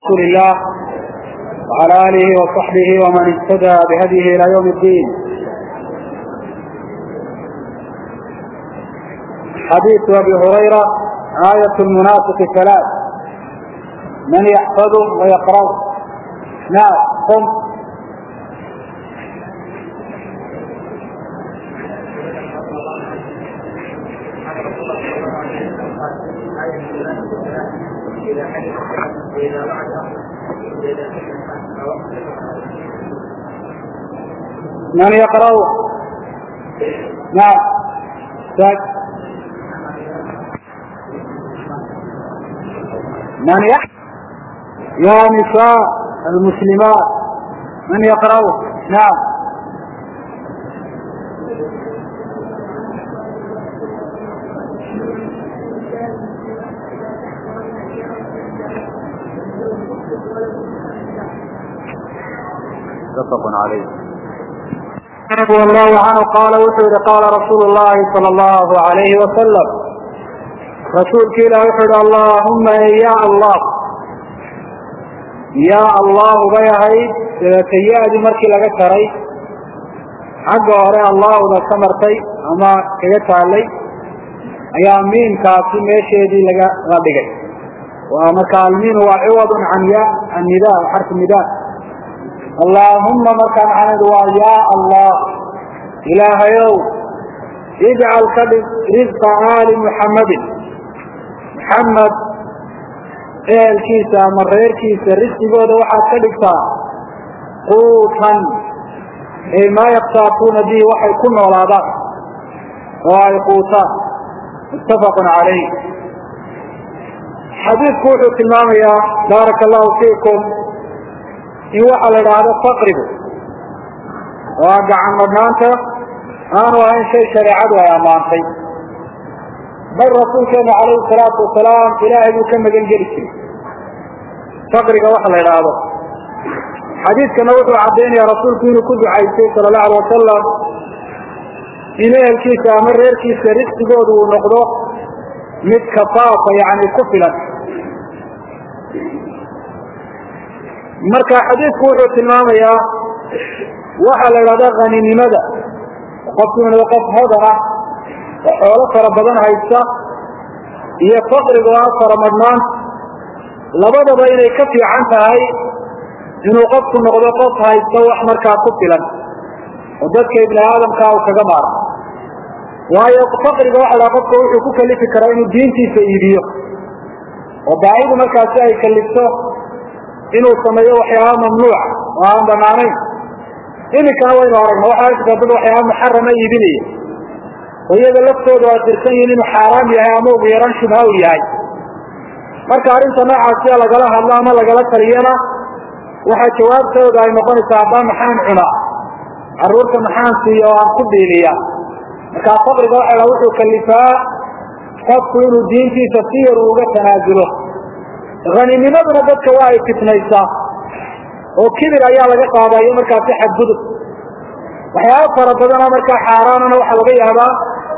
رسول الله وعلى آله وصحبه ومن اهتدى بهديه إلى يوم الدين حديث أبي هريرة آية المنافق ثلاث من يحفظه ويقرأه نعم قم من يقرأه نعم ساك. من يحفظ يا نساء المسلمات من يقرأه نعم متفق عليه رضي الله عنه قال وxuu yihi qاla رasuul الlahi صلى الlahu عalayhi وasلم rasuulki ilah wuxuu yihi allahuma ya allah ya allahu bay ahayd dabeetayadi markii laga jaray xagga hore allahda ka martay ama kaga taalay ayaa miimkaasi meesheedii laga la dhigay marka almiin waa ciwad can ya annida xarfu nida allaahuma markaa maxamed waa ya allah ilaahayow ijcal ka dhig risqa aali muxammadin muxamed ehelkiisa ama reerkiisa risqigooda waxaad ka dhigtaa quutan ay maa yaktaafuuna bihi waxay ku noolaadaan oo ay quutaan muttafaqun calayh xadiidku wuxuu tilmaamayaa baaraka allahu fiikum in waxa la idhaahdo faqrigu oo gacan madhnaanta aanu ahayn shay shareecadu ay ammaantay bal rasuulkeenu calayhi salaatu wasalaam ilaahay buu ka magan geli jiray faqriga waxa la idhaahdo xadiidkana wuxuu caddaynaya rasuulku inuu ku ducaystay sala allahu alay wasalam in ehelkiisa ama reerkiisa risqigoodu uu noqdo mid kafaafa yani ku filan marka xadiidku wuxuu tilmaamayaa waxa la idhahda haninimada qofku inuu qof hodan ah oo xoolo fara badan haysta iyo faqriga oo ah faramadhnaanta labadaba inay ka fiican tahay inuu qofku noqdo qof haysta wax markaa ku filan oo dadka ibni aadamkaa uu kaga maaro waayo faqriga waxa la qofka wuxuu ku kalifi karaa inuu diintiisa iibiyo oo baahidu markaasi ay kalifto inuu sameeyo waxyaaba mamnuuca oo aan banaanayn iminkana waynu aragna waxaa jirta dad waxyaaba muxarama iibinaya oo iyaga laftoodu ay dirsan yihin inuu xaaraam yahay ama ugu yaran shubha u yahay marka arrinta noocaasiya lagala hadlo ama lagala taliyana waxaa jawaabtooda ay noqonaysaa haddaan maxaan cuna carruurta maxaan siiya oo aan ku biiliya markaa faqriga waxa la wuxuu kalifaa qofku inuu diintiisa si yar uu uga tanaasulo haninimaduna dadka waa ay fitnaysaa oo kibir ayaa laga qaadayo markaasi xadgudub waxyaaba fara badanoo markaa xaaraanana waxaa laga yaabaa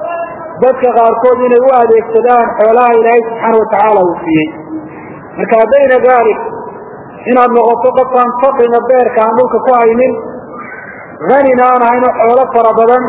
dadka qaarkood inay u adeegsadaan xoolaha ilaahay subxaana watacaala uu siiyey marka bayna dalik inaad noqoto qofkaan faqriga beerka aan dhulka ku haynin hanina aan hayno xoolo fara badan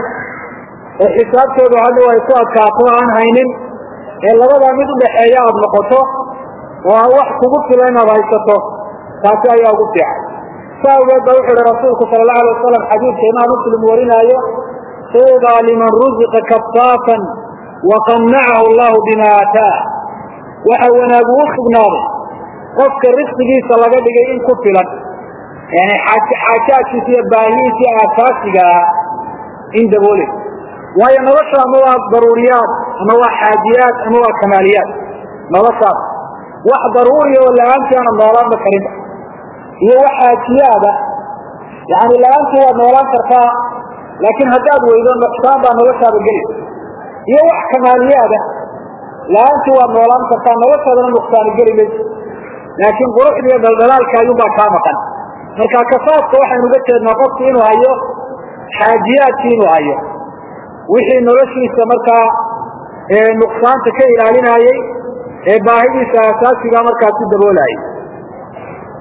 oo xisaabtoodu hadhow ay ku adkaato aan haynin ee labadaa mid udhaxeeya aada noqoto oo aan wax kugu fila inaad haysato taasi ayaa ugu fiican sa awgeed ba wuxu uhi rasuulku sala allahu alay wasalam xadiidka imaam muslim warinaayo tuudaa liman ruziqa kafaafan waqannacahu allahu bima aataa waxa wanaagu u sugnaaday qofka risqigiisa laga dhigay in ku filan yani xaajaadkiisa iyo baahihiisa iyo aasaasiga ah in daboole waayo nolosha ama waa daruuriyaad ama waa xaajiyaad ama waa kamaaliyaad noloshaas wax daruuriya oo la-aantii aanad noolaanba karinba iyo wax xaajiyaada yani la-aantii waad noolaan kartaa laakiin haddaad weydo nuqsaan baa noloshaada gelaysa iyo wax kamaaliyaada la-aantii waad noolaan kartaa noloshaadana nuqsaani geli mayso laakiin quruxda iyo dhaldhalaalka ayuunbaa kaa maqan marka kafaafka waxaynu uga jeednaa qofku inuu hayo xaajiyaadkii inuu hayo wixii noloshiisa markaa nuqsaanta ka ilaalinayey ee baahidiisa asaasiga markaasi daboolaayay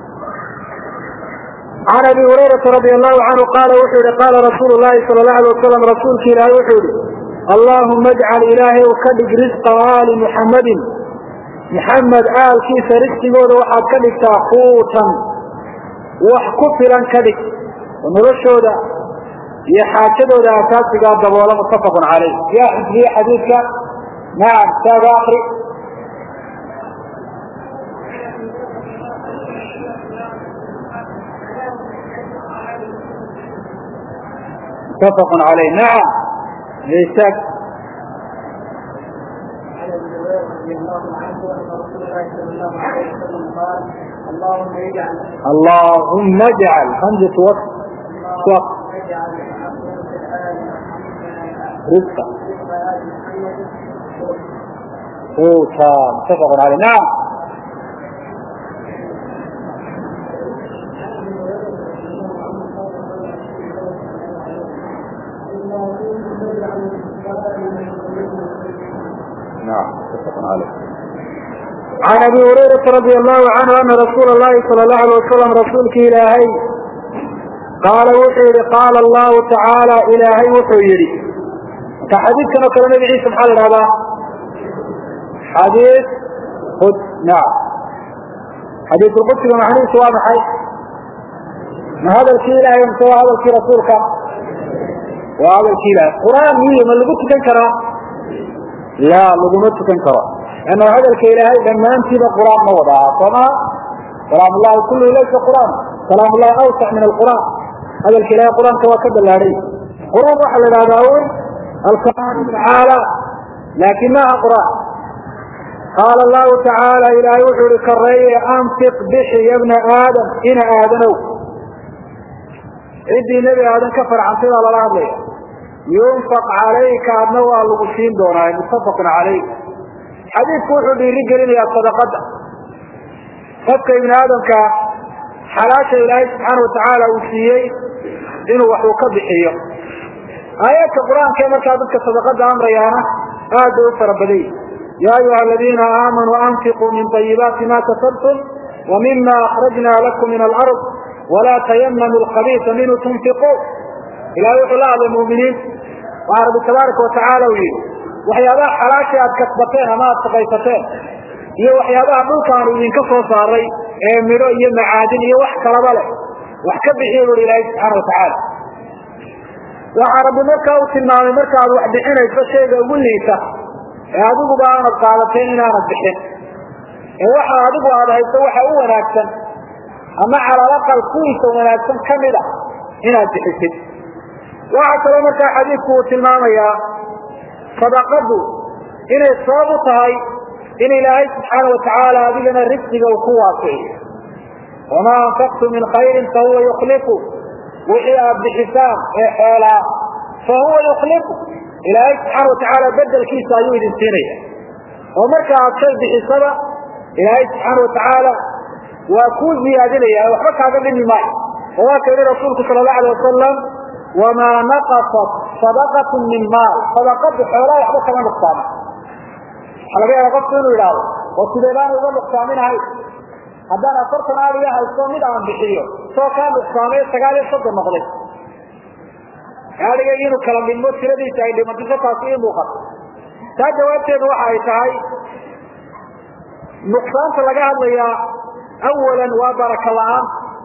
can abi hurayrata radi allahu canhu qaala wuxuu yihi qaala rasuulu llahi sala allahu alay wasalam rasuulki ilaahay wuxuu yihi allahuma ajcal ilaahay u ka dhig risqa aali muxammadin muxamed aalkiisa risqigooda waxaad ka dhigtaa quutan wax ku filan ka dhig oo noloshooda iyo xaajadooda asaasigaa daboola muttafaqun caleyh yaa xifdiye xadiidka nacam saaga akri متفق عليه نعم ليسك اللهم اجعل همزة وقت وقت رزقا قوتا متفق عليه نعم نعم متفق عليه عن ابي هريره رضي الله عنه ان رسول الله صلى الله عليه وسلم رسولك الهي قال وحي قال الله تعالى الهي وحي كحديث كما كان النبي عيسى محل هذا حديث قدس نعم حديث القدس معنيه سواء محي ما هذا الشيء الهي سواء هذا الشيء رسولك وهذا الشيء الهي قرآن مية من اللي قلت تنكره لا لغما تكن كرا أنه هذا الكيلهي لما أنت قرآن موضع فما كلام الله كله ليس قرآن كلام الله أوسع من القرآن هذا الكيلهي قرآن كما كد الله قرآن وحل هذا أول الكلام تعالى لكنها قرآن قال الله تعالى إلى يوحي الكرية أنفق بحي يا ابن آدم إن آدنوا عندي نبي آدم كفر عن صلى الله عليه وسلم yunfaq calayka adna waa lagu siin doonaa muttafaqun calayh xadiidku wuxuu dhiiri gelinayaa sadaqada qofka ibni aadamka xalaasha ilaahay subxaana watacaala uu siiyey inuu wax uu ka bixiyo aayaadka qur-aanka ee markaa dadka sadaqada amrayaana aad bay u fara badan yihi ya ayuha aladiina aamanuu anfiquu min طayibaati ma kasabtum wa mima akrajna lakum min alard walaa tayamamu lkhabiisa minhu tunfiquun ilahay wuxuu la hadlay muminiin waa rabbi tabaaraka watacaala uu yihi waxyaabaha xalaashii aad kasbateen ama aad shaqaysateen iyo waxyaabaha dhulkaanu idinka soo saaray ee midho iyo macaadin iyo wax kalaba leh wax ka bixiya bui ilaahay subxaana watacaala waxaa rabbi markaa uu tilmaamay marka aad wax bixinayso shayga ugu liita ee adiguba aanad qaadateen inaanad bixin ee waxa adigu aad hayso waxa u wanaagsan ama calalaqal kuwiisa wanaagsan kamid a inaad bixisid waxaa kaloo markaa xadiidku uu tilmaamayaa sadaqadu inay sabab u tahay in ilaahay subxaana watacaala adigana risqiga uu ku waasixiyo wamaa anfaqtu min khayrin fahuwa yuklifu wixii aad bixisaan ee xoolaa fahuwa yuklifu ilaahay subxaana watacaala bedelkiisa ayuu idin siinaya oo marka aad shay bixisaba ilaahay subxaana watacaala waa kuu ziyaadinaya waxba kaaga dhimi maayo oo waa ka yihi rasuulku sala allahu alay wasalam wamaa naqasat sadaqatu min maal sadaqadu xoolaa waxba kama nuqsaamo waxaa laga yaaba qofku inuu idhaahdo oo sidee baan uga nuqsaaminahay haddaan afartan aaliya haysto mid aan bixiyo soo kaa nuqsaamay sagaal iyo soddon noqday gaadhiga inuu kala dhimo tiradiisa ay dhimato taasi ii muuqato taa jawaabteedu waxa ay tahay nuqsaanta laga hadlayaa awalan waa baraka la-aan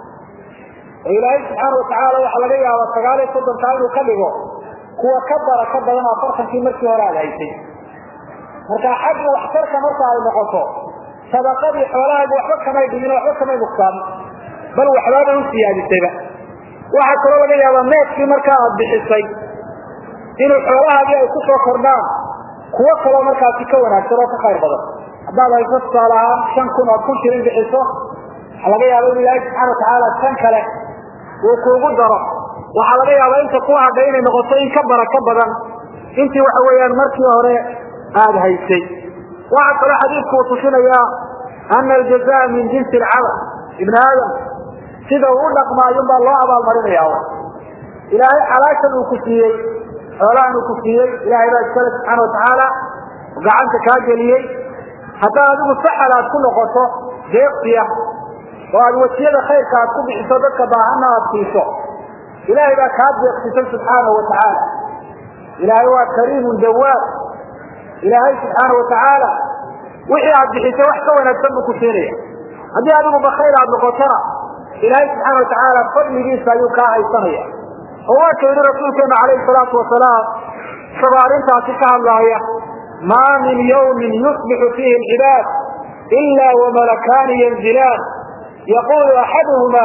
oo ilaahay subxaana watacaala waxaa laga yaabaa sagaal iyo soddonkaa inuu ka dhigo kuwa ka baraka badan afartankii markii hore aad haysay marka xagga waxtarka marka ay noqoto sadaqadii xoolahaagu waxba kamay dhimin waxba kamay nuqsaamin bal waxbaaba u siyaadisayba waxaa kaloo laga yaabaa neefkii markaa aad bixisay inuu xoolahaagii ay kusoo kordhaan kuwo kaloo markaasi ka wanaagsan oo ka khayr badan haddaad hayso tusaale ahaan shan kun ood kun shilin bixiso waxaa laga yaaba inu ilaahay subxana watacaala shan kale uu kuugu daro waxaa laga yaabaa inta ku hadhay inay noqoto in ka baraka badan intii waxa weeyaan markii hore aada haysay waxaa kaloo xadiidku uu tusinayaa ana aljazaa min jinsi alcamal ibn aadam sida uu u dhaqmaayun baa loo abaalmarinaya ilaahay xalaashan uu ku siiyey xoolahan uu ku siiyey ilahay baa iskale subxaana watacaala gacanta kaa geliyey haddaa adigu saxal aad ku noqoto deeqsiya oo aad wasiyada khayrka aad ku bixiso dadka baahana aad siiso ilaahay baa kaa deeqsisan subxaanahu watacaala ilaahay waa kariimun dawaab ilaahay subxaana watacaala wixii aad bixiso wax ka wanaagsan buu ku siinaya haddii adigu bakayr aad noqotona ilaahay subxaana watacaala fadligiisa ayuu kaa haysanaya oo waa ka yidhi rasuulkeenu calayhi salaatu wasalaam isagoo arrintaasi ka hadlaaya maa min yawmin yusbixu fiihi alcibaad ila wamalakaani yanzilaan yaqulu axaduhuma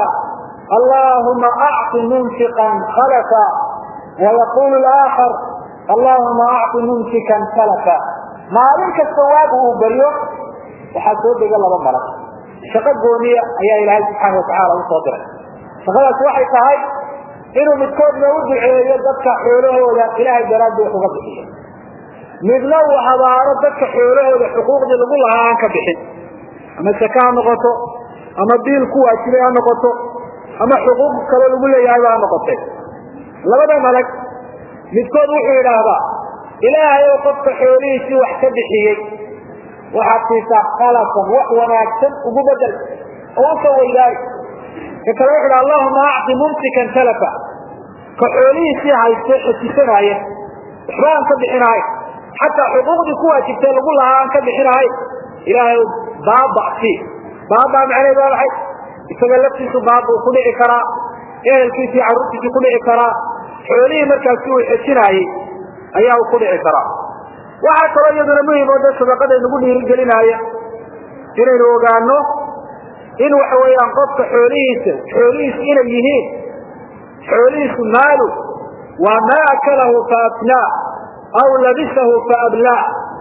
allahuma acطi munfiqan khalafa wayaqulu laakhar allahuma acطi mumsikan salafa maalin kasta waagu uu baryo waxaa soo dega laba malag shaqo gooniya ayaa ilaahay subxaana watacaala usoo diray shaqadaas waxay tahay inuu midkoodna u duceeyo dadka xoolahooda ilaahay daraaddi wax uga bixiyo midna uu habaaro dadka xoolahooda xuquuqdii lagu lahaa aan ka bixin ama saka ha noqoto ama biil ku waajibay ha noqoto ama xuquuq kale lagu leeyahayba ha noqotay labada malag midkood wuxuu yidhaahdaa ilaahay ou qofka xoolihiisii wax ka bixiyey waxaad siisaa khalasan wax wanaagsan ugu bedel oo usoo weydaari ka kale wuxu dha allahuma acti mumsikan talafa ka xoolihiisii hayste xesisanaaye waxba aan ka bixinahay xataa xuquuqdii ku waajibtay lagu lahaa aan ka bixinahay ilaahay baaba sii baaba macnaheed waa maxay isaga laftiisu baaba uu ku dhici karaa ehelkiisii carruurtiisii ku dhici karaa xoolihii markaasi uu xejinaayey ayaa uu ku dhici karaa waxaa kaloo iyaduna muhim oo de sadaqada nagu dhiirigelinaaya inaynu ogaano in waxa weeyaan qofka xoolihiisa xoolihiisu inay yihiin xoolihiisu maalu waa maa akalahu fa afnaa aw labisahu fa ablaa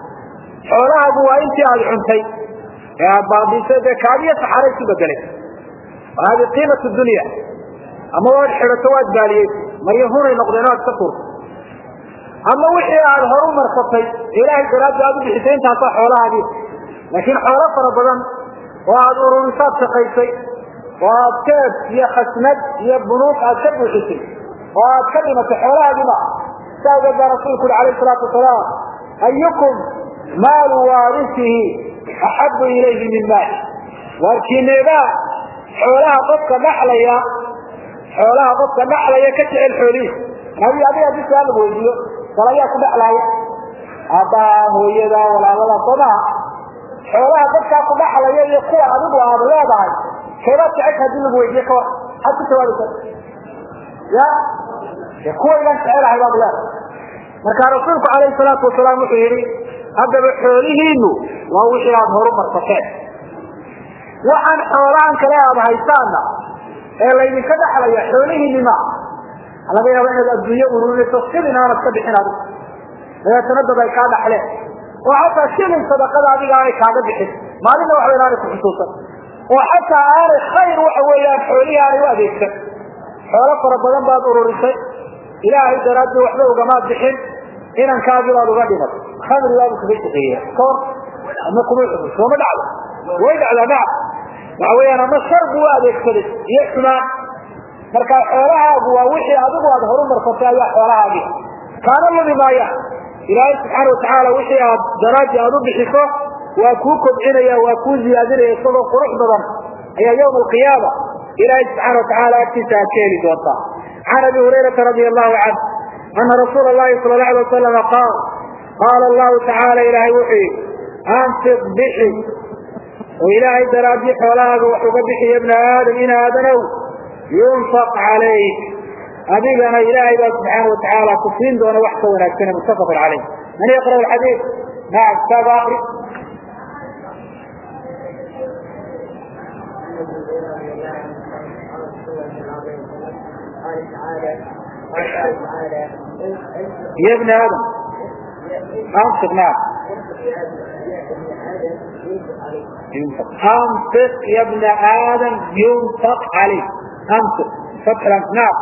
xoolahaagu waa intii aada cuntay ee aad baabisay dee kaadiyo saxaara isu bedelay hadi qiimat dunya ama waad xidhato waad baaliyey maryo hunay noqdeen aad ka turto ama wixii aad horu marsatay ilaahay daraaddi aad u bixisay intaasaa xoolahaagii laakiin xoolo fara badan oo aad ururisaad shaqaysay oo aad keed iyo khasnad iyo bunuug aad ka buuxisay oo aad ka dhimatay xoolahaagii ma sa awgeed baa rasuulku uri alayh salaatu wasalaam ayukum maalu waarisihi axabu ilayhi min maali waarkiineebaa xoolaha qofka dhaxlaya xoolaha qofka dhaxlaya ka jecel xoolihiisa nabi adiga hadii su-aal lagu weydiiyo bal ayaa ku dhaxlaaya aabbaha hooyada walaalada soo maha xoolaha dadkaa ku dhaxlaya iyo kuwa adigu aad leedahay keebaad jecesha hadii lagu weydiiye ka war maxaad ku jawaabaysa ya kuwaydan jecelahay baad leedahay marka rasuulku calayhi salaatu wasalaam wuxuu yihi haddaba xoolihiinu waa wixii aada horu marsateen waxaan xoolahan kale aada haysaana ee laydinka dhaxlaya xoolihiini ma laga yaaba inaad adduunye ururinayso shilin aanad ka bixin adigu dabeetana dad ay kaa dhaxleen oo xataa shilin sadaqada adiga aanay kaaga bixin maalinna waxa weya aanay kuxusuusan oo xataa aanay khayr waxa weeyaan xoolihii aanay u adeegsan xoolo fara badan baad ururisay ilaahay daraadii waxba ugamaad bixin inankaagii baad uga dhimatay khamri baabu kaga shaqeeya koor ama kuma xusun sooma dhacdo way dhacdaa nac waxa weeyaan ama shar buu u adeegsaday iyo xumaan marka xoolahaagu waa wixii adigu aad horu marsatay ayaa xoolahaagii kaana lumi maayaan ilaahay subxaana watacaala wixii aad daraaji aad u bixiso waa kuu kobcinaya waa kuu ziyaadinaya isagoo qurux badan ayaa yawma alqiyaama ilaahay subxaana watacaala agtiisa aad ka heli doontaa can abi hurayrata radia allahu canh ana rasuula allahi sala alla alay wasalama qaal qaala allahu tacaala ilaahay wuxuu yihi anfiq bixi oo ilaahay daraadii xoolahaaga wax uga bixiya ibna aadam in aadanow yunfaq calayk adigana ilaahay baa subxaana watacaala ku siin doona wax ka wanaagsane muttafaqun calayh man yaqra xadiid nacam kitaaba akri يا ابن آدم أنفق نعم ينفق أنفق يا ابن آدم ينفق عليك أنفق فتح الأنف نعم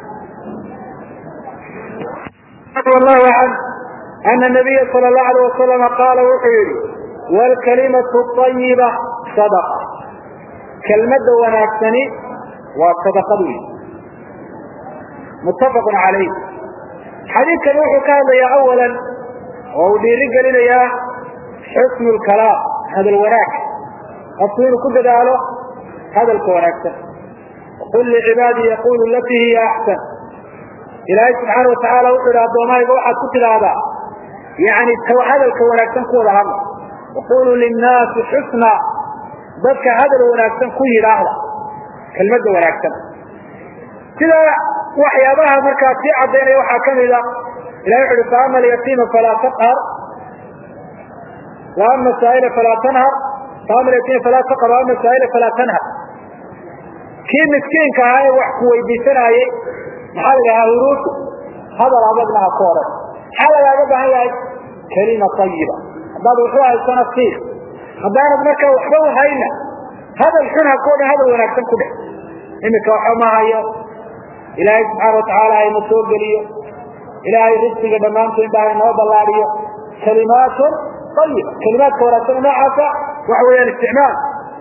رضي الله عنه أن النبي صلى الله عليه وسلم قال وحيري والكلمة الطيبة صدقة كلمة وناكسني وصدقة متفق عليه حديث كان وحو كان يا أولا وديرق لنا يا حسن الكلام هذا الوراك أصلين كل ذلك hadalka wanaagsan qul licibaadii yaqulu latii hiya axsan ilaahay subxaana watacaala wuxuu ihi addoomayga waxaad ku tidhaahdaa yani hadalka wanaagsan ku wada hadla waquluu linnaasi xusna dadka hadal wanaagsan ku yidhaahda kelmadda wanaagsan sida waxyaabaha markaa sii cadaynaya waxaa kamid a ilahi wuxu uhi faama alyatiima falaa taqhar wa ama saaila falaa tanhar faama alyatiima falaa taqhar wa ama saaila falaa tanhar kii miskiinka ahaa ee wax ku weydiisanaayey maxaa la dhahaa huruusu hadal adagna ha ku odhan maxaa lagaaga baahan yahay kelima ayiba haddaad waxu haysana sii haddaanad markaa waxba uhayna hadal xun ha ku odhan hadal wanaagsan ku dheh imika waxba ma hayo ilaahay subxaana watacaala hayna soo geliyo ilaahay risqiga dhammaanteen ba haynoo ballaadiyo kalimaatun ayiba kalimaadka wanaagsan noocaasa waxa weeyaan isticmaal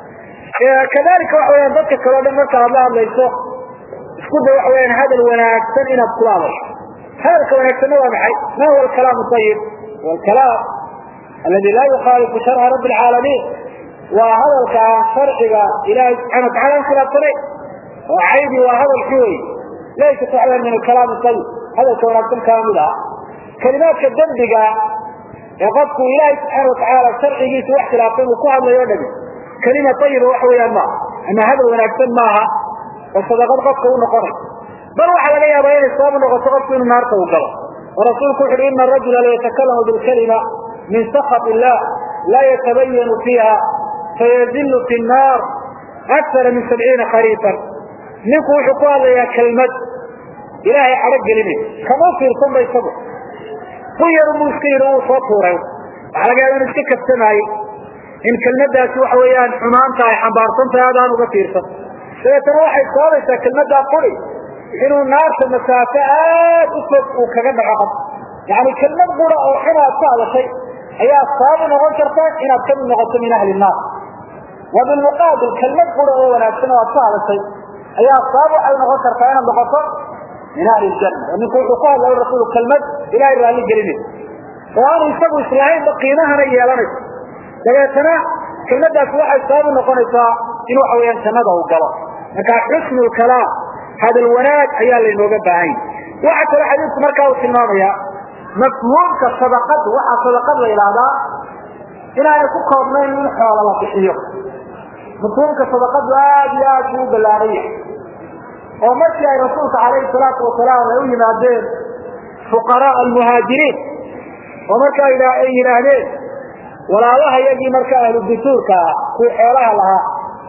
kadalika waxa weyaan dadka kaleo dhan marka aad la hadlayso isku day waxa weyaan hadal wanaagsan inaad kula hadasho hadalka wanaagsanna waa maxay ma huwa alkalaamu ayib huwa alkalaam aladi laa yukhaalifu sharca rabbi alcaalamiin waa hadalka aan sharciga ilaahay subxana watacala aan khilaafsanayn oo caybi waa hadal xun wey laysat waxweyaan min alkalaami ayib hadalka wanaagsan kaa mid aha kalimaadka dembiga ee qofku ilaahay subxaana watacaala sharcigiisa wax khilaafsan uu ku hadlayo o dhami kelima ayiba waxa weeyaan maaha ama hadal wanaagsan maaha oo sadaqad qofka u noqonay bal waxaa laga yaabaa inay sabab noqoto qofku inuu naarta u galo oo rasuulku wuxu uhi ina arajula layatakalamu bilkalima min sakhat illah laa yatabayanu fiiha fayazilu fi nnaar akara min sabciina khariifan ninku wuxuu ku hadlayaa kelmad ilaahay cadho gelinay kama fiirsan ba isagu ku yar buu iska yidhi uu soo tuuray waxaa laga yaaba inu iska kabsamaayey in kelmadaasi waxa weeyaan xumaanta ay xambaarsan tahay adaan uga fiirsan dabeetana waxay sababaysaa kelmaddaa quri inuu naarta masaafo aad u fog uu kaga dhaco qof yani kelmad qura oo xun aad ka hadashay ayaa sabab u noqon karta inaad kamid noqoto min ahli naar wa bilmuqaabil kelmad qura oo wanaagsan oo aad ka hadashay ayaa sabab waxay noqon kartaa inaad noqoto min ahli ljanna oo ninku wuxuu ku hadlay rasuul kelmad ilahay raalli gelinay oo aanu isagu islahaynba qiimahana yeelanayso dabeetana kelmadaasi waxay sabab u noqonaysaa in waxa weyaan jannada uu galo marka xusnu lkalaam hadal wanaag ayaa laynooga baahan yahy waxa kale xadiidku markaa uu tilmaamaya mafhuumka sadaqadu waxaa sadaqad la yidhaahdaa inaanay ku koobnayn in xoola la bixiyo mafhuumka sadaqadu aad iyo aad buu u ballaaran yahay oo markii ay rasuulka calayhi salaatu wasalaam ay u yimaadeen fuqaraa almuhaajiriin oo marka ay yidhaahdeen walaalaha iyagii marka ahlu dusuurka ah kuwii xoolaha lahaa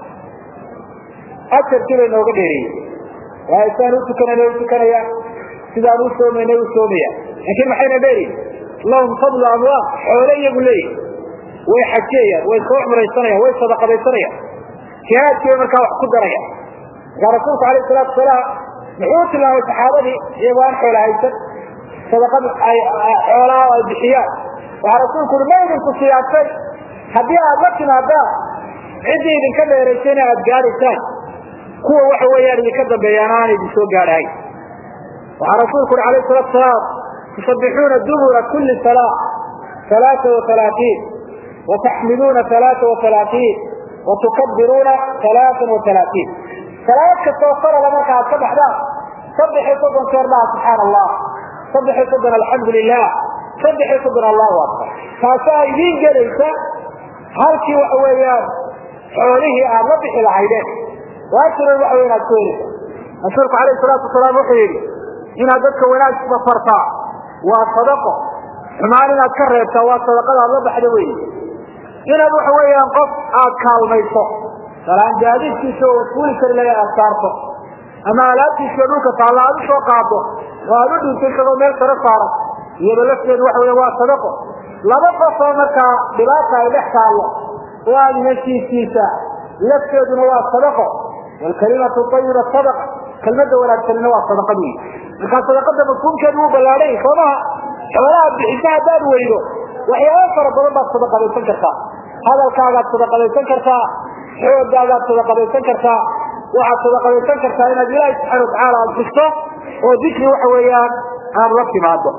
ajarkii bay nooga dheereeyey waayo sidaan u tukanayna u tukanaya sidaan u soomayna u soomaya laakiin maxayna dheeriyin lahum fadlu amwaal xoole iyagu leeyihi way xajiyayaan way soo cumraysanayaan way sadaqadaysanayaan jihaadkii bay markaa wax ku darayaan markaa rasuulku alayh salaatu wasalaam muxuu u tilmaamay saxaabadii iyagoo aan xoola haysan sadaqad ay xoolaha ay bixiyaan waxaa rasuulku ui ma idinku siyaabtay haddii aad la timaadaan ciddii idinka dheeraysayna aad gaadhaysaan kuwa waxa weeyaan idinka dambeeyaan aan idin soo gaadhahayn waxaa rasuulku ui alayh salatu salaam tusabbixuuna dubura kuli salaa alaaa wahalaatiin wataxmiduuna alaaa wahalaatiin watukabiruuna alaaan wahalaatiin salaad kastoo farala marka aad ka baxdaan saddex iyo soddon jeer dhaha subxaana allah saddex iyo soddon alxamdu lilah saddex iyo soddon allahu akbar taasaa idiin gelaysa halkii waxa weeyaan xoolihii aad la bixi lahaydeen waajira waxa wey inaad ku helisa rasuulku alayhi salaatu wasalaam wuxuu yidhi inaad dadka wanaagba fartaa waa sadaqo xumaan inaad ka reebtaa waa sadaqada aad la baxda wey inaad waxa weeyaan qof aad kaalmayso salaan gaadiidkiisa oo fuuli kari laga aad saarto ama alaabtiisa dhulka taalla aad usoo qaado oo aad u dhintay isagoo meel sare saaran iyado lafteedu waxa weya waa sadaqo laba qof oo markaa dhibaata ay dhex taallo oo aad heshiisiisa lafteeduna waa sadaqo wlkalimatu ayiba sadaqa kelmada wanaagsanina waa sadaqad wey markaa sadaqada mafhuumkeedu wuu ballaadhay soomaha xoolaha bixisa haddaad weydo waxyaaba fara badan baad sadaqadaysan kartaa hadalkaagaad sadaqadaysan kartaa xoogaagaad sadaqadaysan kartaa waxaad sadaqadaysan kartaa inaad ilaahi subxana watacaala aad xusto oo dikri waxa weeyaan aad la timaado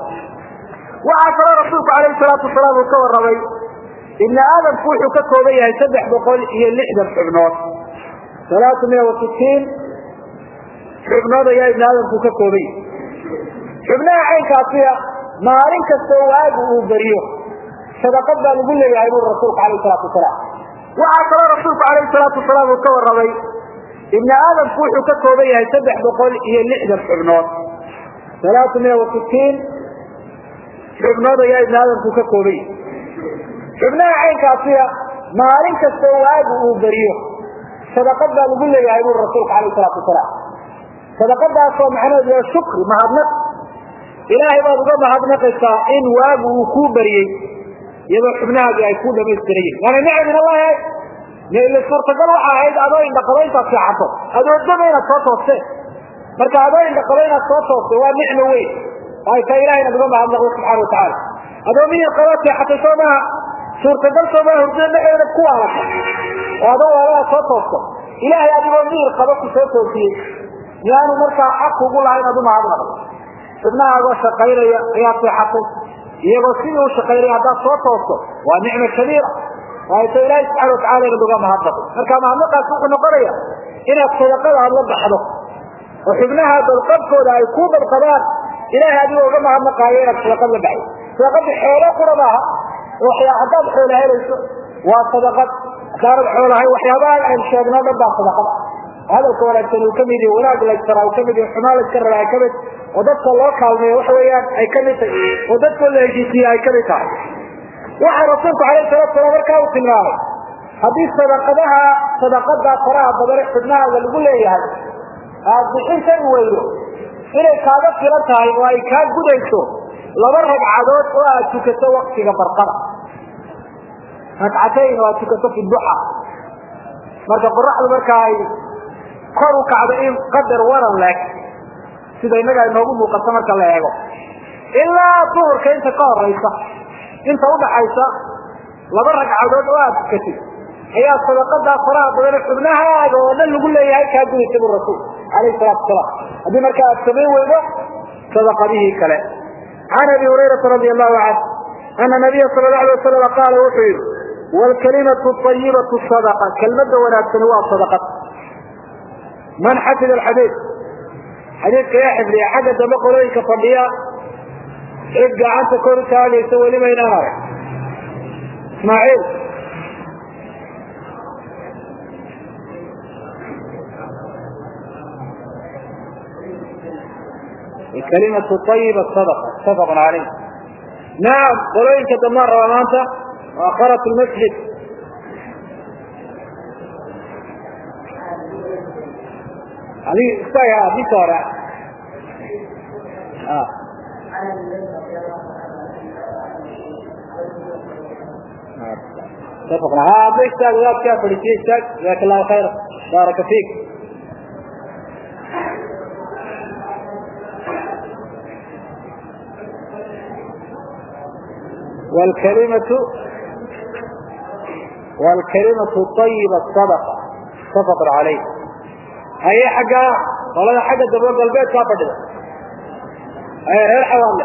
waxaa kaloo rasuulku alayhi salaatu wasalaam uu ka warramay ibni aadamku wuxuu ka kooban yahay saddex boqol iyo lixdan xubnood alaatu miya wa sitiin xubnood ayaa ibni aadamku ka koobay xubnaha caynkaasiya maalin kastoo waagu uu beriyo sadaqad baa lagu leeyahay buri rasuulku alayh salaatu wasalaam waxaa kaloo rasuulku alayhi salaatu wasalaam uu ka warramay ibni aadamku wuxuu ka kooban yahay saddex boqol iyo lixdan xubnood alaatu miya wa sitiin xubnood ayaa ibni aadamku ka kooban yahay xubnaha caynkaasiya maalin kastoo waagu uu beriyo sadaqad baa lagu leeyahay buri rasuulku alayh salaatu wasalaam sadaqadaasoo macnaheedu waa shukri mahadnaq ilaahay baad uga mahadnaqaysaa in waagu uu kuu beriyey iyadoo xubnahaagii ay kuu dhamaystiran yihin waana nicam min allahi ila suurtagal waxa ahayd adoo indhaqabo intaad seexato adoodama inaad soo tooste marka adoo indhaqabo inaad soo tooste waa nicmo weyn oo ay tahay ilahay inaad uga mahadnaqdo subxana watacaala adoo miyir qabaad seexatay soo maha suurtagal soo maha hurdada dhexeeda ku waalata oo adoo waaladaa soo toosto ilaahay adigoo miyir qaba ku soo toosiyey miyaanu markaa xaq kugu laha inaad umahadnaqdo xubnahaagoo shaqaynaya ayaad seexatay iyagoo sidii u shaqaynaya haddaad soo toosto waa nicma kabiira oo ay ta ilaahay subxana watacala inaad uga mahadnaqo marka mahadnaqaas wuxuu noqonaya inaad sadaqada aad la baxdo oo xubnaha badqabkooda ay kuu badqabaan ilahay adigoo uga mahadnaqaayo inaad sadaqad la baxdo sadaqadii xoolo qura maaha haddaad xoola helayso waa sadaqad haddaanad xoolahay waxyaabaha aynu sheegnoo dhan baa sadaqad hadalka wanaagsan uu kamid yahi wanaag laysara uu kamid yahi xumaan layska raba ay kamid oo dadka loo kaalmeeyo waxa weeyaan ay kamid tahay oo dadkoo la heshiisiye ay kamid tahay waxaa rasuulku alayh salatu salaam markaa uu tilmaamay haddii sadaqadaha sadaqada faraha badane xubnahaaga lagu leeyahay aad bixin kari weydo inay kaaga filan tahay oo ay kaa gudayso laba ragcadood oo aad tukato waktiga barqada ragcatayn oo aad tukato fi duxa marka qoraxdu marka ay kor u kacdo in qadar waran leeg sida innaga inoogu muuqato marka la eego ilaa duhurka inta ka horeysa inta udhaxaysa laba ragcadood oo aad tukatid ayaa sadaqadaa faraha badane xubnahaaga oo dhan lagu leeyahay kaa gudaysa bu rasuul alayhi salaatu wasalaam haddii marka aad samayn weydo sadaqadihii kale can abi hurayrata radi allahu canhu ana nabiya sala la alay wasalam qaala wuxuu yihi wlkalimatu ayibatu sadaqa kelmada wanaagsani waa sadaqad man xafida alxadiid xadiidka yaa xifdiya xagga dambe qolooyinka fadhiya cid gacanta kor u taagaysa weliba inaan arag ismaaciil kalimatu ayiba sadaqa mutafaqun caleyh nacam qolooyinka dambaan rabaa maanta akharat lmasjid adig isaga adinka hore hadda istaag wadaadkaa fadhiisiye istaag jazaaka allahu khayra baaraka fiik wlkalimatu wlkalimatu ayiba sadaqa mutafaqun caleyh haye xagga qolada xagga dabo galbeedkaa fadhida haye reer xawaadle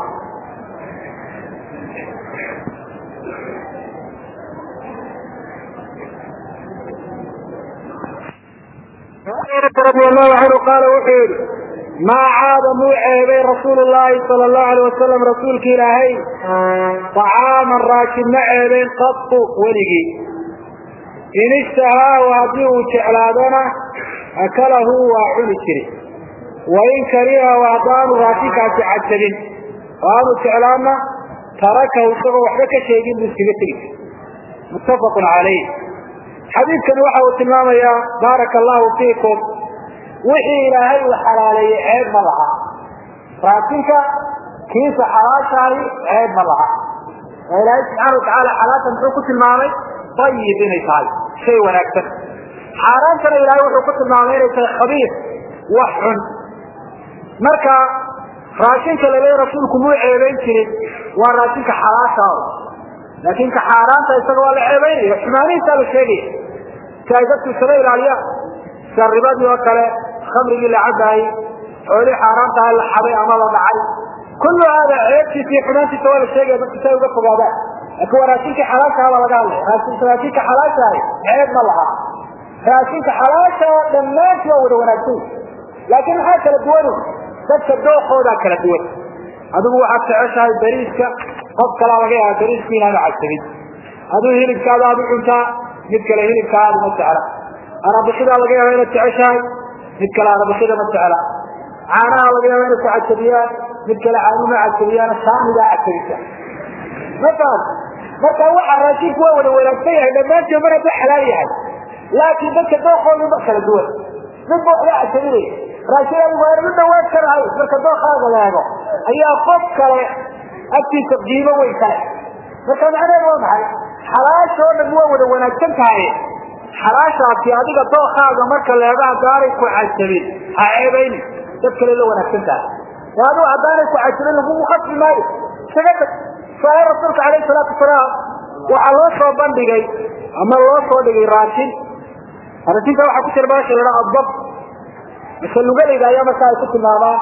radi allahu canhu qaala wuxuu yihi maa caada muu ceebay rasuulu llahi sala allahu alayh wasalam rasuulki ilaahay طacaaman raashin ma ceebeyn qatu weligii in ishtahaahu haddii uu jeclaadona akalahu waa cuni jiri wain karihahu haddaanu raashinkaasi cajabin oo aanu jeclaana tarakahu isagoo waxba ka sheegin buu iskaga tegi jiri muttafaqun calayh xadiidkani waxa uu tilmaamayaa baaraka allahu fiikum wixii ilaahay uu xalaaleeyey ceeb ma laha raashinka kiisa xalaashahay ceeb ma laha oo ilaahay subxaana watacaala xalaasha muxuu ku tilmaamay ayib inay tahay shay wanaagsan xaaraantana ilaahay wuxuu ku tilmaamay inay tahay khabiir wax xun marka raashinka laleeya rasuulku muu ceebayn jirin waa raashinka xalaasha laakin ka xaaraanta isaga waa la ceebaynaya xumaanihiisaa la sheegaya si ay dadku isaga ilaaliyaan sida ribadii oo kale khamrigii la cabaayey xoolihii xaaraantaha la xaday ama la dhacay kullu haada ceebtiisa iyo xumaantiisa waa la sheegaya dadku si ay uga fogaadaan laakin waa raashinkii xalaashaha baa laga hadlaya raashinka xalaashahay ceeb ma laha raashinka xalaasha oo dhammaantii waa wada wanaagsan laakiin maxaa kala duwan dadka dookoodaa kala duwan adigu waxaad jeceshahay bariiska qof kalaa laga yaaba bariisku inaanu casabin aduu hilibkaada aad u cuntaa mid kale hilibkaa aad uma jecla arabixidaa laga yaaba inaad jeceshahay mid kale arabixida ma jecla caanaha laga yaaba inay ku cajabiyaan mid kale caanuma cajabiyaan saamidaa cajabisa mafahad marka waxa raashinku waa wada wanaagsan yahay dhammaantii mar hadduu xalaal yahay laakiin dadka dookoodu ma kala duwan mid ba waxba cajabinaya raashin adigu aan u dhawaan karahay marka dookaaga leego ayaa qof kale agtiisa qiimo weyn kale marka macnaheedu waa maxay xalaasha oo dhan waa wada wanaagsan tahay xalaashaasi adiga dookaaga marka leego haddaanay ku cajabin ha ceebayni dad kale la wanaagsan tahay ee adigu haddaanay ku cajabin lagugu khasbi maayo isaga tag saai rasuulka alayhi salaatu wasalaam waxaa loo soo bandhigay ama loo soo dhigay raashin raashinka waxaa ku jira baasha lahaa adab mase lugalayda ayaa markaa ay ku tilmaamaan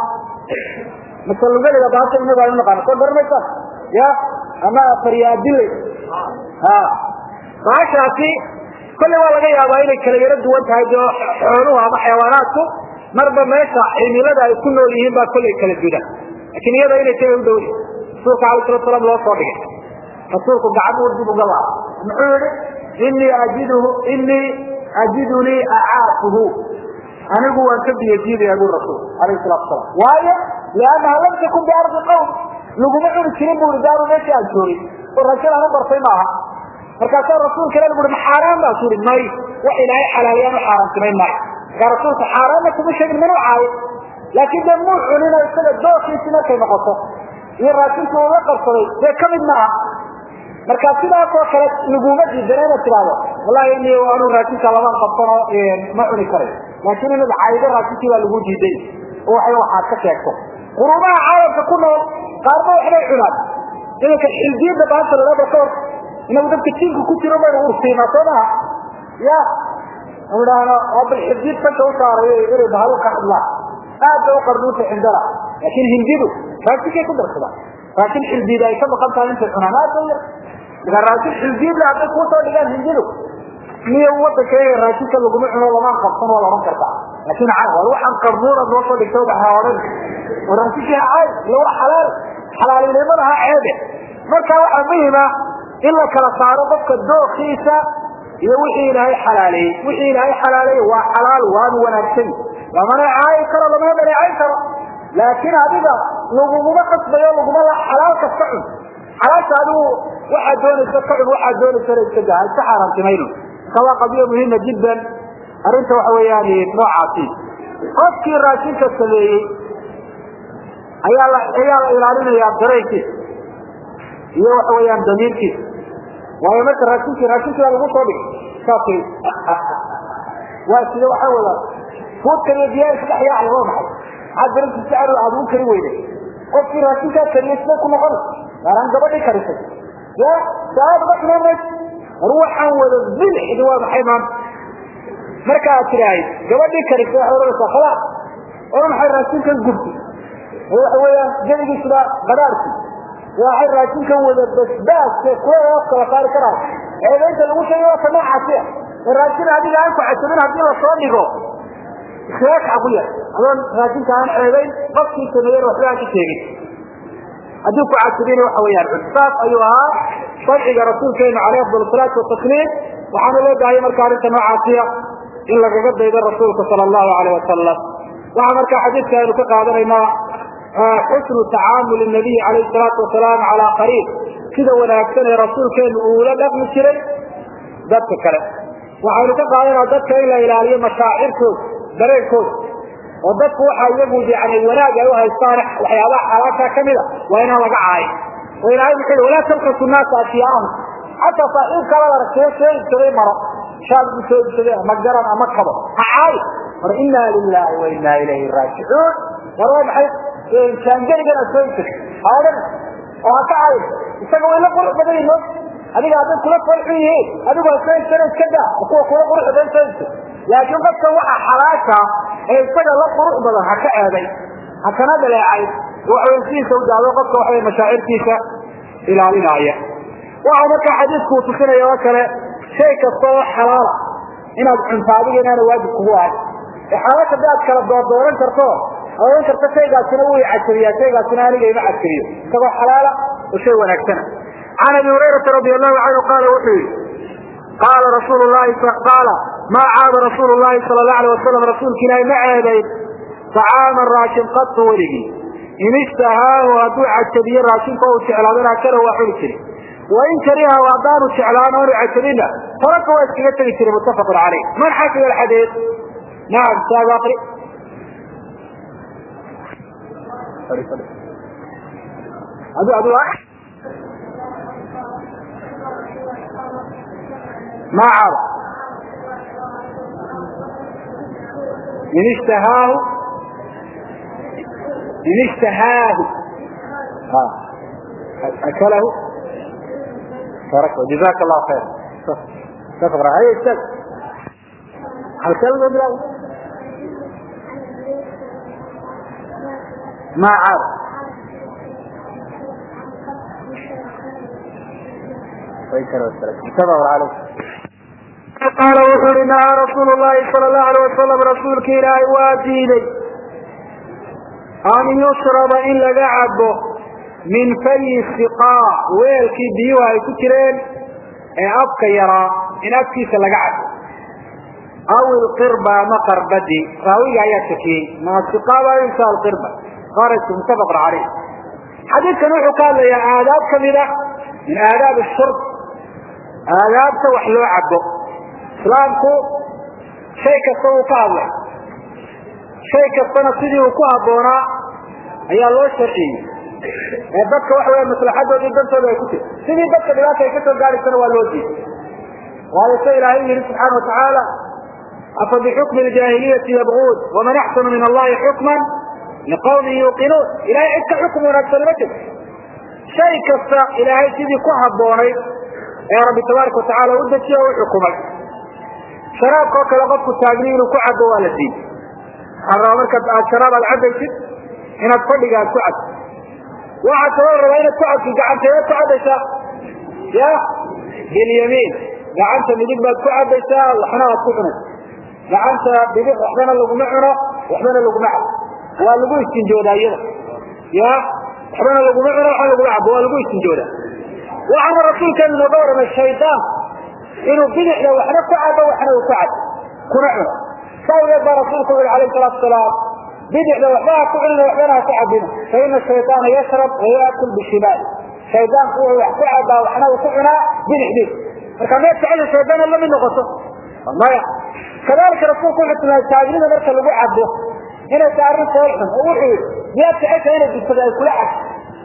mase lugalayda baasha inagu aynu naqaano soo garanaysaan ya ama faryaadile ha baashaasi kolley waa laga yaabaa inay kala yaro duwan tahay de xooluhu ama xayawaanaadku marba meesha cimilada ay ku nool yihiin baa kolley kala dudan lakin iyada inay taga u dhowri rasuulka alay salatu salaam loo soo dhigay rasuulku gacan uu dib uga laaba muxuu yihi inii ajiduhu inii ajidunii acaafuhu anigu waan ka biyadiidaya bu rasuul alayh salatu salaam waayo liannaha lam takun biardi qawm laguma cuni jirin bu i daaru meeshii aan joogin oo raashin aan u bartay maaha markaasaa rasuulka ilah bui ma xaaraan baa suri may wax ilaahay xalaaliyaan u xaaraantimayn maayo markaa rasuulka xaaraanna kuma sheegin minuu caayo laakiin dee muu cunino isaga dookiisi markay noqoto iyo raashinka uga qabsaday dee kamid maaha marka sidaasoo kale laguma diidana inaad tidhaahdo wallahi ini anu raashinka laban qabsano ma cuni karayo laakin inaad caydo raashinkii baa lagu diiday oo waxay waxaad ka sheegto qurumaha caalamka ku nool qaarba waxbay cunaan iminka xildiyada baanta lalaba ka hor inagu dadka jiinka ku jiro baynu ursiinaa soo maha ya idhaahno bal xildiyad sanka usaaray inay bahalo ka hadlaan aad bay uqarduunta cindana laakin hindidu raashinkay ku darsadaan raashin xildiyada ay ka maqan tahay intay cunaan aad bay yar markaa raashin xildiyadle hadday kuusoo dhigaan hindidu miya wadankayaga raashinka laguma cuno lamaan qabsan waa la ohan kartaa laakin war waxaan qarnuunaad noo soo dhigta waxa odhan oo raashinkii ha caay ila waa xalaal xalaalinimada ha ceebe marka waxaa muhima in la kala saaro qofka dookiisa iyo wixii ilaahay xalaaleeyey wixii ilaahay xalaaleeyey waa xalaal waanu wanaagsan lamana caayi karo lamana dhaleecayn karo laakiin adiga laguguma qasbayo laguma la xalaal kasta cun xalaasha adigu waxaad doonaysa ka cun waxaad doonaysana iska daa iska xaaraantimayno marka waa qadiya muhima jiddan arrinta waxa weeyaan noocaasi qofkii raashinka sameeyey ayaa la ayaa la ilaalinayaa dareenkiisa iyo waxa weeyaan damiirkiisa waayo marka raashinkii raashinkii baa lagu soo dhigay saasay waa sida waxaa wada fuudkan iyo biyaha isdhex yaacaya waa maxay maxaad daranta si aad aad ugu kari weyday qofkii raashinkaa kariyay siday ku noqonaysa gaaraan gabadhii karisay ya saad uga xumaan mayso war waxaan wada bilxidi waa maxay maanta marka aad tidhaahid gabadhii karisay waxay odhanaysaa khalaas oo maxay raashinkan gubti waxa weeyaan jeligiisuna qadaarki waxay raashinkan wada basbaaske kuwa hoos kala saari karaayo eedaynta lagu sheegay waa ka noocaasi ah raashin adiga aan ku casabin haddii lasoo dhigo ikhtilaaf xaqu yar adoon raashinka aan ceebayn qofkii sameeyeen waxba aan ka sheegin haddii ku casabin waxa weeyaan cudsaas ayuu ahaa sharciga rasuulkeenu caleyh afdal salaatu watasliim waxaana loo baahayay marka arrinta noocaasiya in lagaga daydo rasuulka sala allahu aleyh wasalam waxaa markaa xadiidka aynu ka qaadanaynaa xusnu tacaamuli nabiyi calayhi salaatu wasalaam calaa qariib sida wanaagsan ee rasuulkeenu uula dhaqmi jiray dadka kale waxaynu ka qaadanaa dadka in la ilaaliyo mashaacirkooda dareenkooda oo dadku waxa iyagu yani wanaag ay uhaystaan waxyaabaha xalaasha kamida waa inaan laga caayin oo ilahay muxuu i walaa talkasu naasa asyaahum xataa saaxiibkaabad aragtay soo ibsaday maro shaad bu soo ibsaday ama garan ama kabo ha caayi war inaa lilahi wa inaa ilayhi raajicuun war waa maxay jaangeligan aad soo ibsatay ha odhan oo ha ka caayin isaga way la qurux badan yihin adiga hadday kula farxu yihiin adigu ha soo ibsana iska daa kuwa kula qurux badan soo ibsay laakiin qofka waxa xalaasha ee isaga la qurux badan ha ka eeday ha kana dhaleecay waxawy sidiisa u daado qofka waxawy mashaacirtiisa ilaalinaya waxa markaa xadiidku uu tusinaya oo kale shay kasta oo xalaala inaad cunto adiga inaana waajib kugu ahay ee xaalad hadii aad kala doordooran karto oran karto shaygaasina wuu cajabiyaa shaygaasina aniga ima cajabiyo isagoo xalaala oo shay wanaagsana can abi hurayrata radi allahu canhu qaala wuxuu yihi qaala rasuul lahi qaala maa caaba rasuulu llahi sala allahu alay wasalam rasuulka ilaahi ma ceebayn طacaaman raashin qatu weligii in ishtahaahu hadduu cajabiye raashinka u jeclaadana kale waa xuli jiri wain karihahu haddaanu jeclaan oonu cajabina taraka waa iskaga tegi jiray muttafaqun caleyh man xafida alxadiid nacam saag aqri adu adu ma caaba in ishtahaahu in ishtahaahu akalahu tarak jazak allah khayr tafaqra hay istag halkee laga bilaabo ma caaba mutafaq caleyh qaala wuxuu uhi nahaa rasuulu llahi sala allahu alay wasalam rasuulka ilaahay waa diiday an yushraba in laga cabo min fayi siqaa weelkii biyuhu ay ku jireen ee afka yaraa in afkiisa laga cabo aw ilqirba ama qarbadi raawiga ayaa shakiyey ma siqaaba insa alqirba qarajku muttafaqun caleyh xadiidkan wuxuu ka hadlayaa aadaab kamid a min aadaab shurb aadaabta wax loo cabo islaamku shay kasta uu ka hadlay shay kastana sidii uu ku habboonaa ayaa loo sharciyey ee dadka waxa weya maslaxadoodii dantooda ay ku tiri sidii dadka dhibaata ay kasoo gaadhaysana waa loo diiday waayo se ilaahay yihi subxaana watacaala afa bixukmi ljaahiliyati yabguun waman axsanu min allahi xukman liqawmin yuuqinuun ilahay cid ka xukm wanaagsan ma jirto shay kasta ilaahay sidii ku habboonayd ee rabbi tabaaraka watacaala u dejiye o u xukumay sharaabka oo kale qofku taagni inuu ku cabo waa la diiday waxaa rabaa markaad aad sharaab aad cabaysid inaad fadhiga aad ku cabto waxaa kaloo rabaa inaad ku cabtid gacanteedaad ku cabaysaa ya bilyamiin gacanta midig baad ku cabaysaa waxna aad ku cunaysa gacanta bidix waxbana laguma cuno waxbana laguma cabo waa lagu istinjoodaa iyada ya waxbana laguma cuno waxbana laguma cabo waa lagu istinjoodaa waxaana rasuulkeenu nooga waramay shaydaan inuu bidixda waxna ku cabo waxna uu ku cabo kuna cuno sawgeed baa rasuulku yuri alayh salaatu salaam bidixda waxba ha ku cunina waxbana ha ku cabina fa ina shayطaana yashrab wayakul bishimaali shaydaanku wuxuu wax ku cabaa waxna uu ku cunaa bidixdiis marka meed jecel shaydaan lamid noqoto maya kadalika rasuulku wuxuu tilmaamay taagnida marka lagu cabo inay tahay arrin fool xun oo wuxuu yihi miyaad jecesha inay bisada ay kula cabto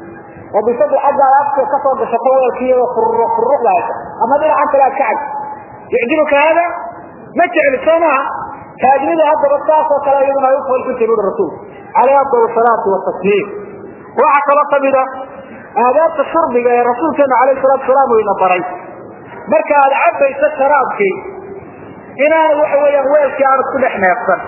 oo bisadu xaggaada afka kasoo gashato weelkiiyo furru furruqda haysa ama dhinacan kale aad ka cabto yucjibuka hada ma jecli soo maha taagnida haddaba saasoo kale iyaduna ay u fool xuntahy buuri rasuulku caleyh afdal salaati watasliim waxaa kaloo kamida aadaabta shurbiga ee rasuulkeena alayh salatu salaam uu ina baray marka aad cabayso sharaabkii inaana waxa weeyaan weelkii aanad ku dhex neefsan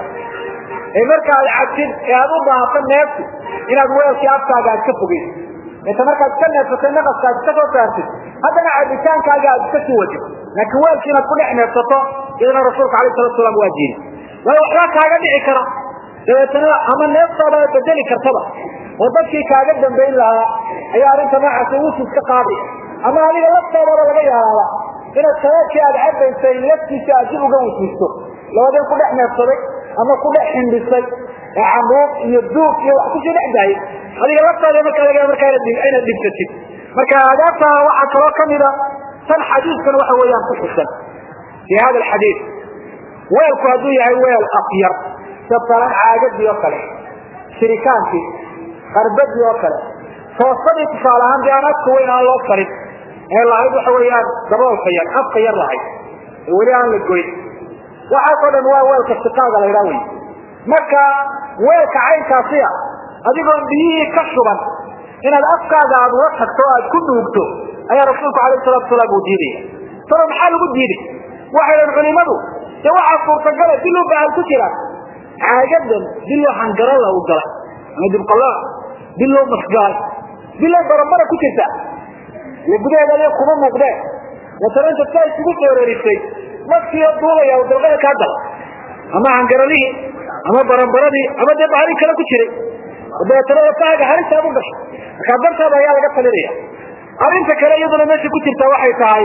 ee marka aad cabtid ee aad u baahato neeftu inaad weelkii afkaaga aad ka fogeyso inta markaad iska neefsatay naqaska aad iska soo saartid haddana cabitaankaaga aad iska sii wadid laakiin weelkii inaad ku dhex neefsato iyadana rasuulka alayh salatu salaam waa diiday waayo waxbaa kaaga dhici kara dabeetana ama neeftaada bedeli kartaba oo dadkii kaaga dambayn lahaa ayaa arrinta noocaasi wusus ka qaaday ama adiga laftoodaba laga yaalaaba inaad shabaabkii aad cabaysay laftiisa aad dib uga wisiisto labadeen ku dhex neefsaday ama ku dhex xindhisay ee cambuuq iyo duug iyo wax kusii dhex daayay adiga laftooda markaa laga markaa inaad dhibsatid marka aadaabta waxaa kaloo kamida tan xadiidkan waxa weeyaan ku xusan fi hada alxadiid weelku hadduu yahay weel afyar sabalan caagadii oo kale shirikaankii qarbadii oo kale toosadii tusaale ahaan dee aan afka weyn aan loo farin ee lahayd waxa weeyaan daboolka yar afka yar lahayd ee weli aan la goyn waxaasoo dhan waa weelka siqaaga la ydhaa wey marka weelka caynkaasiya adigoon biyihii ka shuban inaad afkaaga aad ula tagto o aad ku dhuugto ayaa rasuulku alayh salatu salaam uu diidaya talo maxaa lagu diiday waxay dhahan culimadu dee waxaa suurtagala diluu bahal ku jira caagadan diloo hangarala u galay ama dibqalaa diloo masgalay diloo barabara ku jirta ile gudaheeda adiga kuma muuqdeen watana inta saa isugu sooreerisay nafkiiyo duulaya u dalqada kaa gala ama hangaralihii ama baranbaradii ama dee bahali kale ku jiray oo dabeetana lafahaaga halisaad u gasho markaa dartaada ayaa laga talinaya arrinta kale iyaduna meesha ku jirta waxay tahay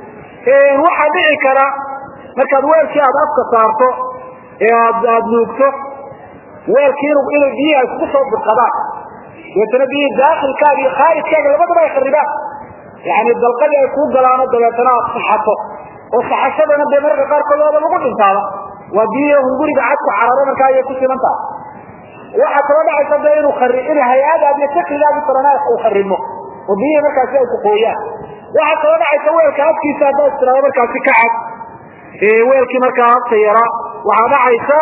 waxaa dhici kara markaad weelkii aada afka saarto ee aad aada nuugto weelkii inu inay biyihi ay kugu soo burqadaan dabeetana biyihii daakilkaaga iyo khaarijkaaga labadaba ay kharibaan yani dalqadii ay kuu galaano dabeetana aad saxato oo saxashadana dee mararka qaarkood waaba lagu dhintaaba waa biyihi hunguriga cadku cararo markaa ayay ku siman tahay waxaa kaloo dhacaysa de inuu ari in hay-adaad iyo sakrigaagi sarana uu kharimo oo biyihii markaasi ay ku qooyaan waxaa kaloo dhacaysa weelka afkiisa haddaa istiraado markaasi ka cad weelkii markaa afka yaraa waxaa dhacaysa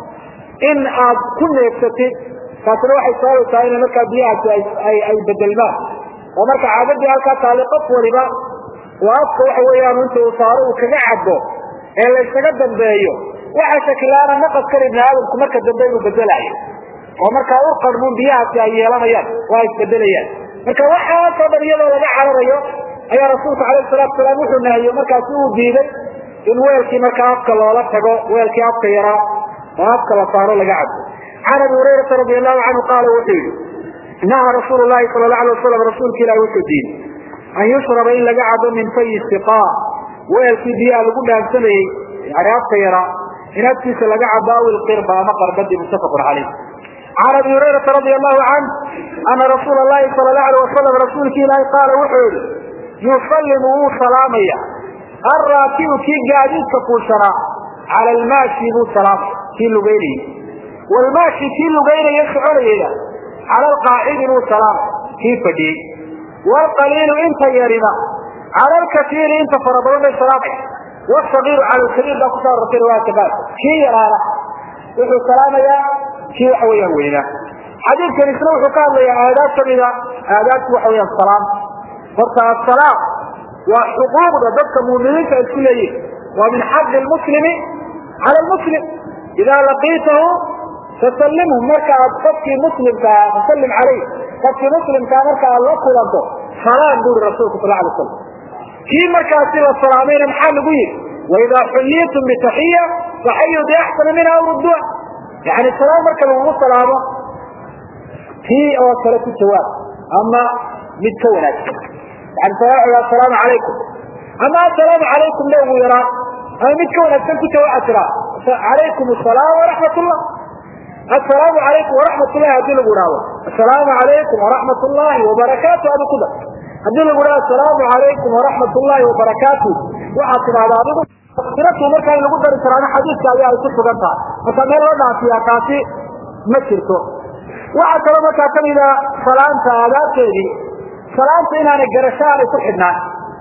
in aad ku neegsatid taasina waxay sababaysaa ina markaa biyahaasi ay bedelmaan oo marka caadadii halkaa taali qof waliba oo afka waxa weeyaan inta uu saaro uu kaga cadbo ee laysaga dambeeyo waxa shakilaana naqaskan ibni aadamku marka dambe inuu bedelaayo oo markaa u qarmuun biyahaasi ay yeelanayaan oo ay isbedelayaan marka waxaasoo dhan iyadoo laga cararayo ayaa rasuulku alayhi salaatu salaam wuxuu nahiyo markaasi uu diiday in weelkii markaa afka loola tago weelkii afka yaraa oo afka la saaro laga cabo can abi hurayrata radi allahu canhu qaala wuxuu yihi naha rasuulu lahi sala la alay wasalam rasuulka ilahi wuxuu diiday an yushraba in laga cabo min fayi siqa weelkii biyaha lagu dhaansamayey yani afka yaraa in afkiisa laga cabo aw ilqirba ama qarbadii muttafaqun caleyh can abi hurayrata radi allahu canh ana rasuula lahi sala la alay wasalam rasuulki ilaahi qaala wuxuu yihi yusallimu wuu salaamaya alraakibu kii gaadiidka fuushanaa cala almaashi buu salaamay kii lugeynayey wlmaashi kii lugeynaya soconayeyna cala alqaacidi buu salaamay kii fadhiyey wlqaliilu inta yarina cala alkaiiri inta fara badan bay salaamay wsagiiru cala lkabiir baa kuso arortay riwaayadka qaar kii yaraana wuxuu salaamayaa kii waxa weeyaan weynaa xadiidkan isna wuxuu ka hadlayaa aadaab kamida aadaabti waxa weyaan salaam horta asalaam waa xuquuqda dadka muuminiinta isku leeyihin waa min xaqi lmuslimi cala lmuslim idaa laqiitahu fasallimhu marka aad qofkii muslimkaa fasallim calayh qofkii muslimkaa marka aad la kulanto salaam buri rasuulku sal alay slam kii markaasi la salaamayna maxaa lagu yihi waidaa xuyitum bitaxiya faxayu biaxsana minha aw rudduha yani salaam marka lagugu salaamo kii oo kale ku jawaab ama mid ka wanaagsan yani asalaamu calaykum ama assalaamu calaykum ba ugu yaraan ama mid ka wanaagsan ku jawaab tiraa calaykum asalaam waraxmat llah assalaamu calaykum waraxmat llahi hadii lagu ihahdo assalaamu calaykum waraxmat llahi wabarakaatu adu ku dar haddii lagu dhaha assalaamu calaykum waraxmat llahi wabarakaatu waxaad tidahdaa adigu siratu markaa in lagu dari karaana xadiidka ayaa ay ku sugan tahay marka meel loo dhaafiyaa taasi ma jirto waxaa kaloo markaa kamida salaanta aadaabteedii salaanta inaanay garasho aanay ku xidhnaan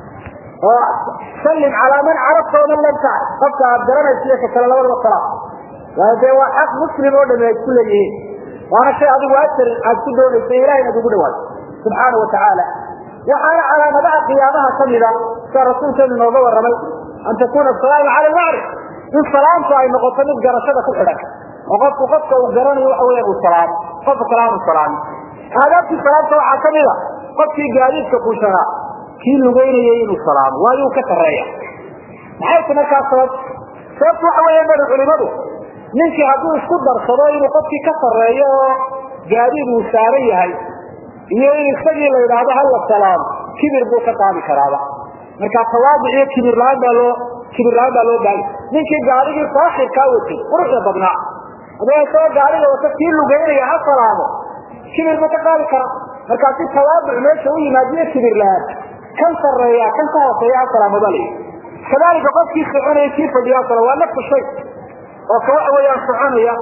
oo sallim calaa man carabta waman lam tacrif qofka aad garanaysa iyo ka kale labadaba salaam waayo dee waa xaq muslim oo dhami ay isku leeyihiin waana shay adigu ajar aad ku doonaysa ilahay inaad ugu dhawaato subxaana wa tacaala waxaana calaamadaha qiyaamaha kamida sida rasuulkeenu inooga warramay an takuna asalaamu cala almacrif in salaamtu ay noqoto mid garashada ku xidhan oo qofku qofka uu garanayo waxa weya uu salaamo qofka kale aanu salaamin aadaabtii salaamta waxaa kamida qofkii gaadiidka kuushanaa kii lugeynayay inuu salaamo waayo uu ka sarreeya maxayse markaa sabab sababtu waxa weya bari culimadu ninkii hadduu isku darsado inuu qofkii ka sarreeyo oo gaadiid uu saaran yahay iyo in isagii la yidhaahdo hala salaamo kibir buu ka qaadi karaaba marka tawaaduc iyo kibir la-aan baa loo kibir la-aan baa loo baahaya ninkii gaarigii saaxirkaa watay quruxda badnaa adoo isagoo gaariga wata kii lugeynaya ha salaamo kibir buu ka qaadi karaa markaa si tawaaduc meesha u yimaadiyo kibir la-aan kan sarreeya kan ka hooseeya ha salaamo baa layihi kadalika qofkii soconaya kii fadhiya sala waa nafsu shay oo ka waxa weeyaan soconaya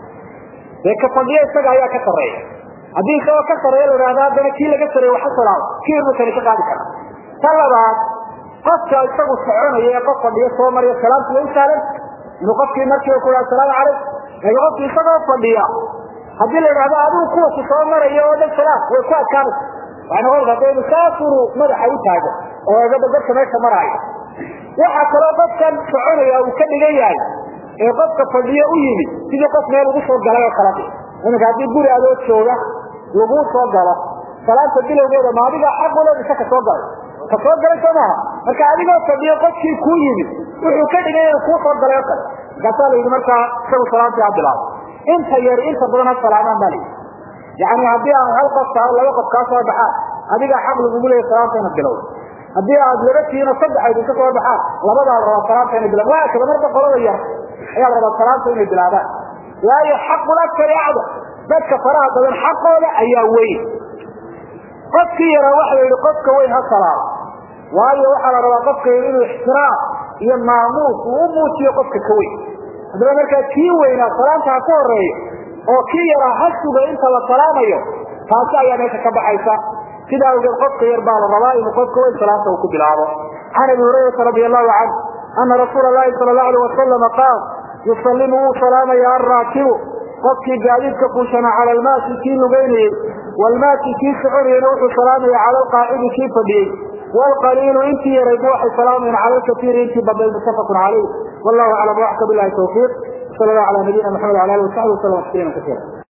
dee ka fadhiya isaga ayaa ka sarreeya haddii isagoo ka sarreeya la ihahdo haddana kii laga sareeye waxa salaamo kibir buu kani ka qaadi karaa ta labaad qofka isagu soconaya ee qof fadhiyo soo marya salaamtu way u sahlan inuu qofkii markiiba ku asalaamu calaykum laakiin qofki isagoo fadhiya haddii la yidhahdo adigu kuwaku soo maraya oo dhan salaam way ku adkaanaysa waxay noqon karta inu saasunu madaxa u taago oo eegada dadka meesha maraayo waxaa kaloo qofkan soconaya uu ka dhigan yahay ee qofka fadhiyo u yimid sidii qof meel ugu soo galay oo kala iminka haddii guri adoo jooga laguu soo galo salaanta bilowgeeda ma adiga xaq ule mise ka soo galay ka soo galay soo maaha marka adigoo fadhiyo qofkii kuu yimid wuxuu ka dhigay inuu kuu soo galay o kale markaasaa la yidhi markaa isagu salaantii ha bilaabo inta yar inta badan ha salaamaan baa layidhi yani haddii aan hal qof tahay laba qof kaa soo baxaan adigaa xaq lagugu leeya salaanta ina bilowda haddii aad laba tihiin oo saddex idinka soo baxaan labadaa la rabaa salaanta inay bilaban waa kada marka qolada yar ayaa la rabaa salaanta inay bilaabaan waayo xaqul akari acdam dadka faraha badan xaqooda ayaa weyn qofkii yaraa waxa la yidhi qofka weyn ha salaamo waayo waxaa la rabaa qofka yar inuu ixtiraam iyo maamuus uu u muujiyo qofka ka weyn haddaba markaa kii weynaa salaanta ha ka horeeyo oo kii yaraa ha suga inta la salaamayo taasi ayaa meesha ka baxaysa sidaa awgeed qofka yar baa la rabaa inuu qofka weyn salaanta uu ku bilaabo can abi hurayrata radi allahu canhu ana rasuula lahi sala lahu alay wasalama qaal yusalimu wuu salaamaya alraakibu qofkii gaadiidka fuushana cala almaasi kii lugeynayey waalmaasi kii soconayena wuxuu salaamaya cala alqaacidi kii fadhiyey waalqaliilu intii yarayba waxay salaamayeen cala alkatiiri intii badnayd muttafaqun calayh wallahu aclam waxka bilahi tawfiiq sal allah ala nabiyina maxamed wala alih wasaxbi wasalam tasliima kasiira